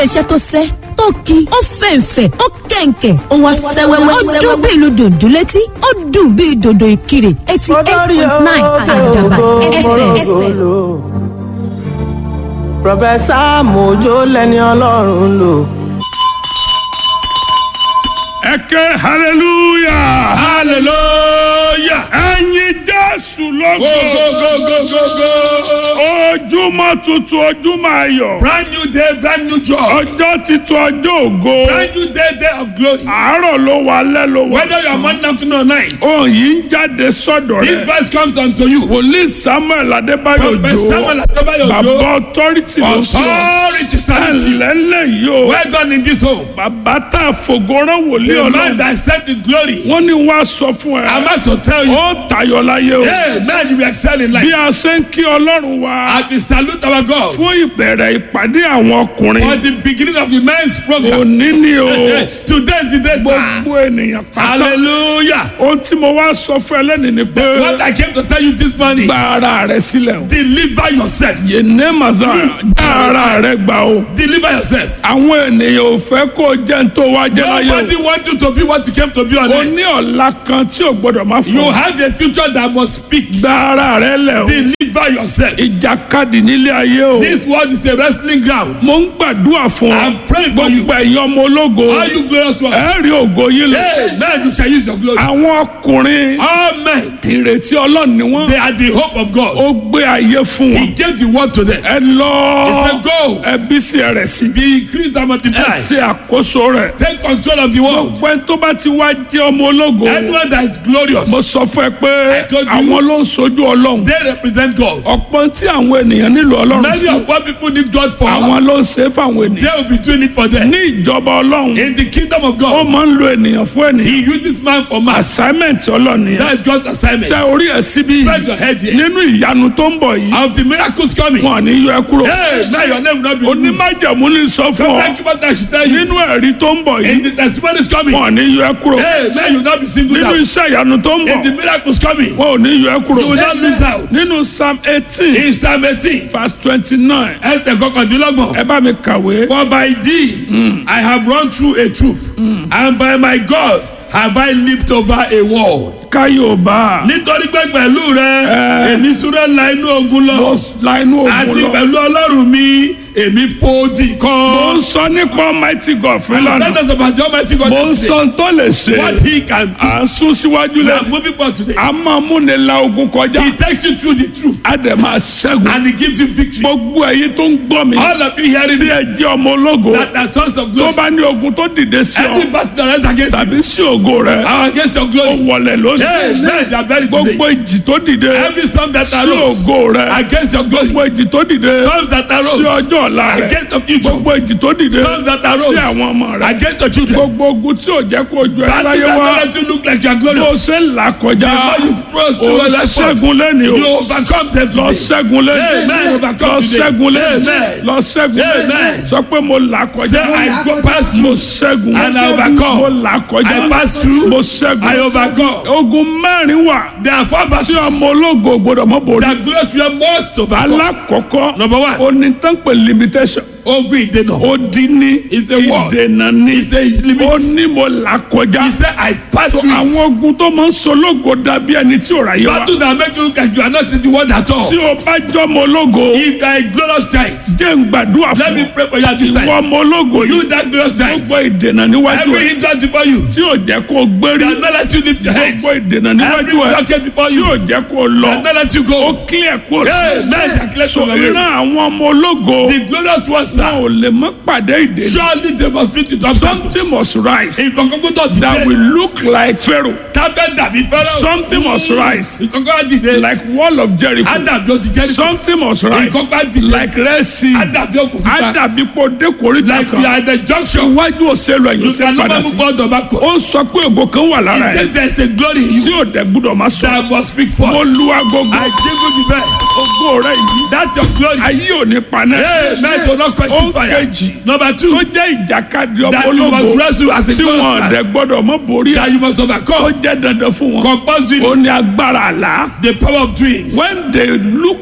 iṣẹ́ tó sẹ́ tó ki ó fẹ̀ǹfẹ̀ ó kẹ̀ǹkẹ̀ ó wá sẹ́wẹ́wẹ́ ó dún bí ìlú dòdò létí ó dùn bí dòdò ìkirè eighty eight point nine àdàbà fm. Prọfẹ̀sà Mojo lẹni Ọlọ́run lò. ẹ ké hallelujah hallelujah ẹyin jésù lógo go. ojúmọ́ tuntun ojúmọ́ ayọ̀ Brand new day, brand new joy. ọjọ́ titun ọjọ́ ògo Brand new day, day of glory. àárọ̀ ló wà alẹ́ ló wà Whether you are morning, afternoon, or night, ohun yìí ń jáde sọ́dọ̀ this rẹ̀ verse comes unto you. wòlíì samuel adébáyò Prophet Samuel Adebayo bàbá Ojo, authority ló sọ authority stand with you. ẹnlẹ́lẹ̀ yìí o Well done in this home. bàbá tá a fògóràn wòlíì The man ọlọ́run that stepped in glory. wọ́n ní wàá sọ fún ẹ I must to tell you, ó tayọ láyé o hey, man, you will excel in bí life. a ṣe ń kí ọlọ́run wa As we salute our God fún ìbẹ̀rẹ̀ ìpàdé àwọn for ọkùnrin the beginning of the men's program. òní ni o Today is the day, sir. gbogbo ènìyàn pátá Hallelujah. ohun tí mo wá sọ fún ẹ lẹ́nu ni pé What I came to tell you this morning, gba ara rẹ sílẹ̀ o deliver yourself. yéné màsà gba ara rẹ gbà o Deliver yourself. àwọn ènìyàn ò fẹ́ kó o jẹ́ ń tó wá jẹ́ láyé Nobody wants you to be what you came to be on o o ní earth. ọ̀la kan tí o gbọ́dọ̀ má You fọ have a future that must speak. gba ara rẹ lẹ̀ o Deliver yourself. ìjàkadì nílé ayé o This world is a wrestling ground. mo ń gbàdúrà fún ọ I'm praying for you. gbogbo ẹ̀yin ọmọ ológo All you glorious ones. ẹ rí ògo yín lọ Hey, man, you shall use your glory. àwọn ọkùnrin All men, ìrètí ọlọ́run ni wọ́n they are the hope of God. ó gbé ayé fún He wọn gave the word to them. ẹ lọ He said, Go, ẹ bí sí ẹ rẹ̀ sí be increased and ẹ multiply. ṣe àkóso rẹ̀ Take control of the world. pẹ́ tó bá ti wá jẹ́ ọmọ ológo Anyone that is glorious, mo sọ fún ẹ pé told you. àwọn ló ń sojú ọlọ́run they represent God. ọ̀pọ̀ tí àwọn ènìyàn nílò ọlọ́run Many fún of what people need God for, àwọn ló ń ṣe é fáwọn they ènìyàn will be doing it for them. ní ìjọba ọlọ́run In the kingdom of ó God, máa ń lo ènìyàn fún ènìyàn He uses man for man. assignment ọlọ́run yẹn That is God's assignment. tẹ orí ẹ síbí Spread your head here. nínú ìyanu tó ń bọ̀ yìí Of the miracles coming. wọn ò ní yọ ẹ kúrò Hey, now your name will not be removed. onímájàmú ní sọ fún ọ Thank you what I should tell you. nínú ẹ̀rí tó ń bọ̀ In yìí the testimonies coming. wọn ò ní yọ ẹ kúrò Hey, now you will not be singled nínú out. iṣẹ́ ìyanu tó ń In the bọ̀ miracles coming. wọn ò ní yọ ẹ kúrò You will not lose out. nínú psalm eighteen In Psalm 18, verse twenty-nine ẹsẹ̀ kọkàndínlọ́gbọ̀n. ẹ bá mi kàwé For by thee I have run through a troop, and by my God have I leaped over a wall. káyọ̀bá Nítorí pé pẹ̀lú rẹ, Eh. èmi súré la inú ogun lọ lọ. la inú Àti ògùn lọ pẹ̀lú Ọlọ́run mi, èmi fòdì mo kan. ń sọ nípa almighty god fún Tell ìlànà us about the Almighty God mo ń today. sọ tó lè ṣe What he can do. à ń sún síwájú We lẹ are moving forward today. a máa múni la ogun kọjá He takes you through the truth a dẹ̀ máa ṣẹ́gun and he gives you victory. gbogbo ẹ̀yin tó ń gbọ́ mi All of you hearing tí me, ẹ jẹ́ ọmọ ológo that are sons of tó glory. bá ní ogun tó dìde sí ọ Every battle that is against you, tàbí sí ògo rẹ are against your ó glory. wọlẹ̀ Hey, lóṣù men, they are buried today. gbogbo ìjì tó dìde Every storm that sí arose ògo rẹ against your glory. gbogbo ìjì tó dìde Storms that sí arose ọjọ́ ọ̀la rẹ against the future. gbogbo ìjì tó dìde Storms that sí arose àwọn ọmọ rẹ against your children. gbogbo ogun tí ò jẹ́ kó ju ẹ Battle láyé that wá don't let you look like you are bó glorious. ṣe ń là kọjá The more you throw ó through your life forth, ṣẹ́gun lẹ́ni o you overcome them lọ today. ṣẹ́gun lẹ́ni Amen. Overcome lọ today. ṣẹ́gun lẹ́ni Amen. lọ ṣẹ́gun lẹ́ni Amen. sọ pé mo là Say, kọjá I go past mo you ṣẹ́gun and I mo overcome. là kọjá I pass through. mo ṣẹ́gun I overcome. ogun mẹ́rin wà There are four tí battles ọmọ ológo gbọdọ̀ mọ́ borí that glorious you must overcome. alákọ̀ọ́kọ́ Number one. onítànpẹ̀ limitation Ogun ìdènà. ó dín ní It's a word. ìdènà ní It's a limit. ó ní mo là kọjá He said, I pass So through àwọn it. ogun tó máa ń sológo dàbí ẹni tí ò ráyé wa Battle that make you look like you are not in the world at all. tí o bá jọmọ ológo If you are a glorious child, jẹ́ ń gbàdúrà let fún me ọ pray for you at this ìwọ time. ọmọ ológo You yìí that glorious child, gbogbo ìdènà níwájú every ẹ hindrance before you, tí ò jẹ́ kó o gbérí that not let you lift your head, gbogbo ìdènà every níwájú ẹ blockade before tí you, ò jẹ́ kó o lọ that not let you ó go. clear kó o Hey, men shall clear so from your way. ìran àwọn ọmọ ológo The glorious ones, wọn sir, ò lè mọ pàdé ìdènà surely they must meet with obstacles. something must rise Ìkọ̀kọ̀ tó ti that dé, will look like Pharaoh tábẹ́ dàbí fẹ́rẹ́. Something must rise. Ìkọ̀kọ̀ á dìde, like wall of Jericho á dàbí ó ti jẹ́rìí. something must rise Ìkọ̀kọ̀ á dìde, like Red Sea á dàbí òkú á fífa. dàbí pé dékòrí Like we kan are at the junction, iwájú òṣèlú ẹ̀yìn you òṣèlú can padà never sí move forward or backward. ó ń sọ pé ògo kan wà lára He ẹ̀ said there is a glory in tí you ò dẹ̀ gbúdọ̀ máa sọ that must speak mo forth. lu agogo I jingle the bell. ògo rẹ̀ yìí That's your glory. ayé ò ní panẹ́ Hey, men do not quench ó fire. kejì Number tó two, jẹ́ ìjàkadì ọmọ that you must ológo wrestle as a tí wọn glorious dẹ̀ man. gbọ́dọ̀ mọ́ borí That ẹ̀ you must ó overcome. jẹ́ dandan fún wọn Compulsory ó ní agbára àlá the power of dreams. when they look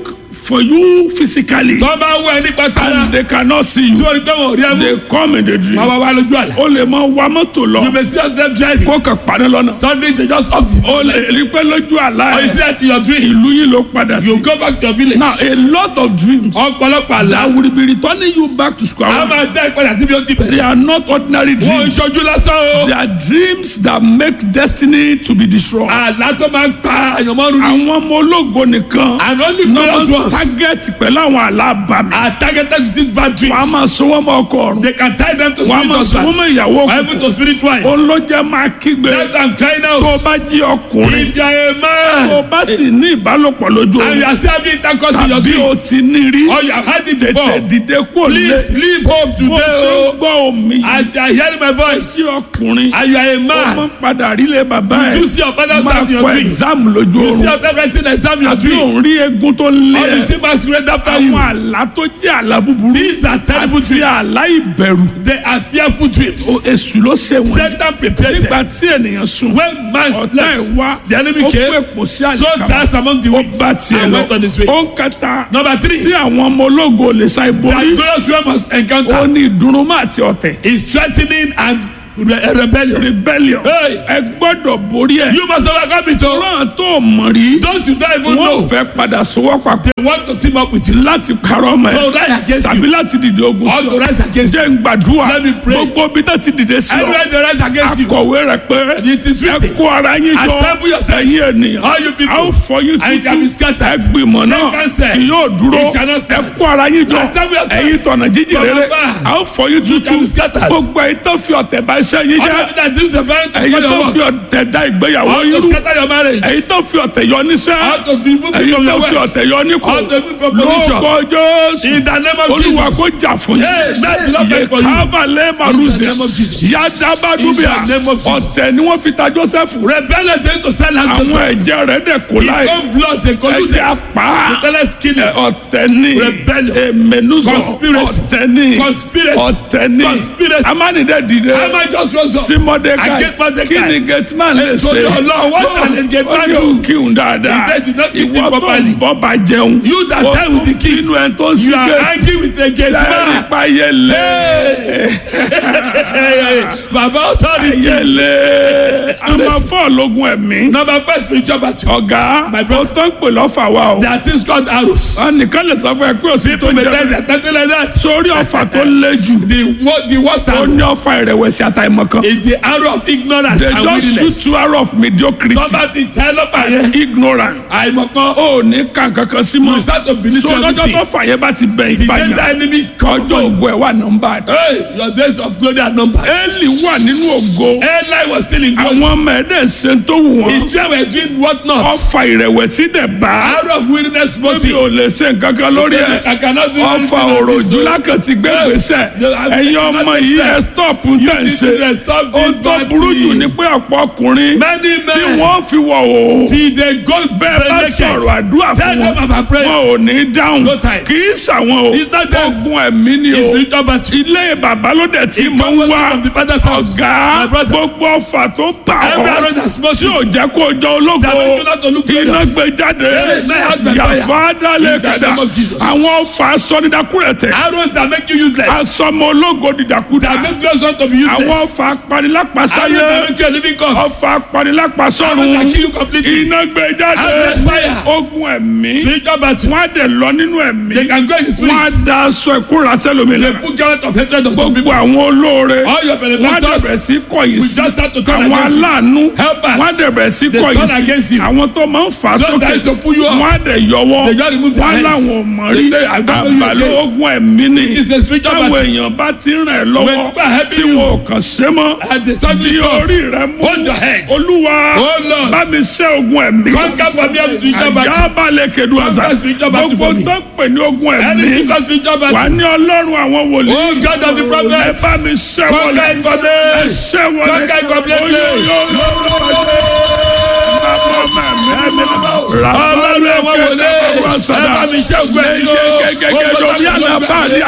for you physically tó bá wọ ẹ nípa tara and they cannot see tí you wọ́n rí pé wọ́n ò rí ẹ mú they come in the dream wọ́n wá wá lójú àlá o lè mọ wa mọ́tò lọ you may see them driving kó kàn parí lọ́nà suddenly they just up the o lè rí pé lójú àlá or you see ẹ̀ that in your dream ìlú yìí ló padà sí you go back to your village now a lot of dreams ọ̀pọ̀lọpọ̀ àlá that will be returning you back to square a one máa dá ìpadà síbi ó ti they bẹ̀rẹ̀ are not ordinary wọ́n ń dreams ṣojú lásán o they are dreams that make destiny to be destroyed àlá tó máa ń pa àyànmọ́rún ni àwọn ọmọ ológo nìkan and only náà glorious máa ń ones target pẹ̀lú àwọn àlábàmì are targeted with these bad wọ́n á dreams máa sọ wọ́n mọ́ ọkọ ọ̀run they can tie them to wọ́n á spirit máa sọ wọ́n husband mọ́ ìyàwó or even to spirit wife òun ló jẹ́ máa kígbe let am cry tó now o bá jí ọkùnrin if you are a tó o man bá sì ní ìbálòpọ̀ lójú and you oorun are still having intercourse in your tàbí dream o ti ní rí or you have had it tètè before dìde kúrò lé please leave home bó today ṣe ń o gbọ́ omi yìí as you are hearing my voice sí ọkùnrin and you are a ó máa man ń padà rí lé bàbá you ẹ̀ do see your father's máa time in your kọ dream exam lójú you see oorun your favorite thing exam in your àbí dream òun rí egun tó lé or you ẹ̀ see masquerade after àwọn you àlá tó jẹ́ àlá búburú these are terrible àti dreams àlá ìbẹ̀rù they are fearful dreams O- èṣù ló ṣe wọ́n Satan prepared nígbà them tí ènìyàn sùn when man ọ̀tá ẹ̀ slept wá the enemy ó came, fún èpò sí so àyíká danced among the ó weak bá tiẹ̀ and lọ went on his way ó ń kẹta number tí three àwọn ọmọ ológo lè sa that ìborí glorious one must ó encounter ní ìdùnnúmọ́ àti ọ̀tẹ̀ is threatening and re rebellion rebellion Hey. ẹ gbọ́dọ̀ borí ẹ̀ you must overcome it o náà tó mọ̀ rí don't you don't even wọ́n know fẹ́ padà sowọ́ papọ̀ they want to team up with you láti parọ́ mọ́ to ẹ rise against tàbí you láti dìde ogun or sí to ọ rise against you jẹ́ ń gbàdúrà Let me pray. gbogbo bí tó ti dìde sí ọ anywhere they rise against you akọ̀wé rẹ̀ pé it is ẹ written kó ara yín jọ Assemble yourselves. ẹ̀yin ènìyàn all you people a ó fọ yín and it shall be tútù scattered ẹ gbìmọ̀ náà Take counsel. kì yóò dúró It shall not ẹ stand. kó ara yín jọ Assemble yourselves. ẹ̀yin tọ̀nà jíjìn From rere above. a ó fọ yín tútù shall be scattered. gbogbo ẹ̀yin tó fi ọ̀tẹ̀ bá iṣẹ́ yín all jẹ́ of that this is a very to ẹ̀yin your tó work fi ọ̀tẹ̀ dá ìgbéyàwó all yín to rú scatter your marriage ẹ̀yin tó fi ọ̀tẹ̀ yọ níṣẹ́ all to remove you ẹ̀yin from tó your fi work ọ̀tẹ̀ yọ nípò all to remove from position lóko jésù in the name of olúwa Jesus kó jà fún Yes, let the Lord yín fight for you. kábàlẹ̀ màrúzẹ̀ name of Jesus. yadabadubia In the name of Jesus. ọ̀tẹ̀ ni wọ́n fi ta joseph rebellion dey to stand out àwọn Joseph ẹ̀jẹ̀ rẹ̀ dẹ̀ kó his láì own blood dey collude ẹ̀jẹ̀ apá the tell skin ọ̀tẹ̀ ni Rebellion. èmẹ̀nuzọ Conspiracy. ọ̀tẹ̀ ni Conspiracy. ọ̀tẹ̀ ni Conspiracy. amánidẹ́ dìde Haman just rose up sí mọ́dékàì Against Mordecai. kí ni gateman lè So ṣe the Lord, what can a gateman Ó ní do? òkìhun dáadáa He said, "Did not keep ìwọ him tó properly." ń bọ́ bá jẹun You that ó die with the tún king. inú ẹ̀ tó ń sí you are gate angry with a gate sẹ́ẹ̀rì man pa yẹlẹ baba authority yẹlẹ a máa fọ́ ọlọ́gun ẹ̀mí number first spiritual battle ọ̀gá My ó brother. tó ń pè lọ́fà wa o there are things called arrows ẹnìkan lè sọ fún ẹ pé òsì tó people may jẹ tell bẹ́ẹ̀. you something like that sórí ọ̀fà tó lé jù the wo- the worst ó arrow ní ọ̀fà ìrẹ̀wẹ̀sì àtàìmọ̀kan is the arrow of ignorance they and just shoot weakness two arrow of mediocrity tọ́ba ti tẹ́ lọ́pàá yẹn ignorant àìmọ̀kan ó ní kàn kankan sí you mọ́ start to believe so to lọ́jọ́ everything tó fà yẹn bá ti bẹ̀ the danger ìfàyàn enemy ọjọ́ ògo ẹ̀ wà nọ́mbà hey your days of glory are numbered Élì wà nínú ògo Eli was still in glory àwọn ọmọ ẹ̀dẹ̀ ṣe tó wù wọ́n his children were doing what not ọ̀fà ìrẹ̀wẹ̀sì dẹ̀ bá arrow of weakness mi motive ò lè ṣe nǹkan kan lórí ẹ̀ I cannot do ọ̀fà anything on this, òròjú so- lákàtí gbé Yeah. gbèsè Yeah, ẹ̀yin I ọmọ cannot yìí ẹ̀ understand. stop ń You tẹ̀ ń need ṣe to stop ó this tó bad burú jù thing. ní pé ọ̀pọ̀ ọkùnrin many tí men wọ́n fi wọ̀ o till they go bẹ́ẹ̀ bá naked sọ̀rọ̀ àdúrà tell fún them wọn about prayer wọn ò ní dáhùn No time. kì í ṣàwọn o It's not them. ogun ẹ̀mí ni it's o spiritual battle ilé bàbá ló dẹ̀ tí It mo ń comes wá from the father's house ọ̀gá my brother gbogbo ọfà tó bà every ọ́ arrow that smote tí you ò jẹ́ kó o jọ ológo that make you not to look iná glorious gbé jáde Yes, my husband, fire. yàfa dálé In the kàdá name of Jesus. àwọn ọfà sọdídàkúrẹ̀tẹ̀ arrows that make you useless asọmọ ológo dìdàkúdà that make you want to be àwọn useless ọfà arrows apanilápasáyé that make you a living corpse ọfà arrows that apanilápasọ́run kill you completely iná gbé jáde Arrows fire. ogun ẹ̀mí spiritual battle wọ́n á dẹ̀ lọ nínú ẹ̀mí they can go in the wọ́n á spirit da aṣọ ìkúra sẹ́lómi they lára put garment of hatred on some gbogbo people àwọn olóore all your wọ́n á benefactors dẹ̀bẹ̀ sí kọ̀yìn we sí just start to turn àwọn against you aláàánú Helpers. wọ́n á dẹ̀bẹ̀ sí They kọ̀yìn turn against sí you. àwọn tó máa ń fà á Those sókè that is to pull you up. wọ́n á dẹ̀ yọwọ́ They just remove their wọ́n hands. láwọn ò mọ̀ rí They say, "I don't know you àbàlẹ̀ again." ogun ẹ̀mí ni It's a spiritual táwọn battle. èèyàn bá ti ràn ẹ́ When lọ́wọ́ people are helping tí you, wọn ò kàn ṣe mọ́ and they suddenly di stop orí rẹ mú Hold your head. olúwa Oh, Lord. bá mi ṣẹ́ ogun ẹ̀mí conquer for me every spiritual battle àjábálẹ̀ kedu àṣà Conquer spiritual battle gbogbo for me. tó pè ní ogun ẹ̀mí anything cause spiritual wà battle ní ọlọ́run àwọn wòlíì oh God of the ẹ prophets bá mi ṣẹ́ conquer wọlé it for ẹ me ṣẹ́ wọlé conquer it completely ọlọ́run àwọn wòlé ẹ bá mi ṣe ògbẹ́ yìí o gẹ́gẹ́ lórí àlàbà ní